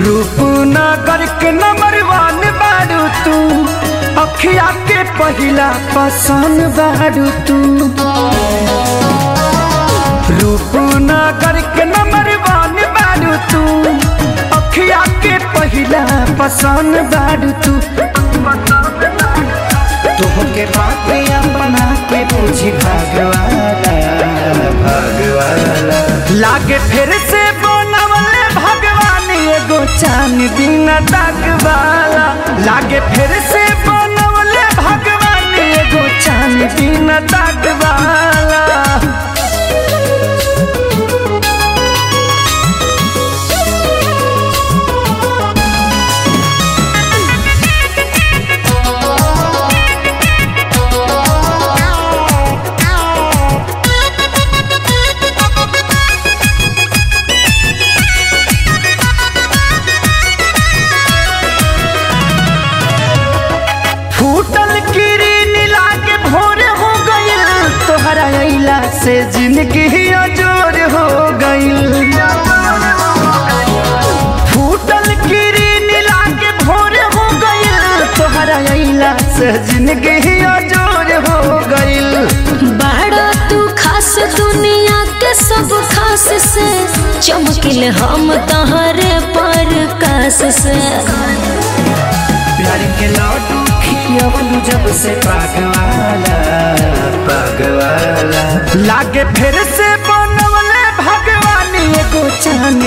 रूपनगर के नंबर वन बारू तू अखिया के पहिला पसंद बारू तू रूपनगर के नंबर वन बारू तू अखिया के पहिला पसंद बारू तू तोहके पापिया बना के पूछी भगवाना भगवाना लागे फिर से बनवले भगवान एगो चांद दिन वाला लागे फिर से बनवले भगवान एगो चांद दिन वाला फूटल किरीन लागे भोर हो गइल तोहरा अइला से जिंदगी अजोर हो गइल फूटल किरीन लागे भोर हो गइल तोहरा अइला से जिंदगी अजोर हो गइल बड़ा तू खास दुनिया के सब खास से चमकिल हम तहरे पर कास से प्यार के लड्डू खियवलू जब से पागवाला पागवाला लागे फिर से बनवले भगवान एगो चांद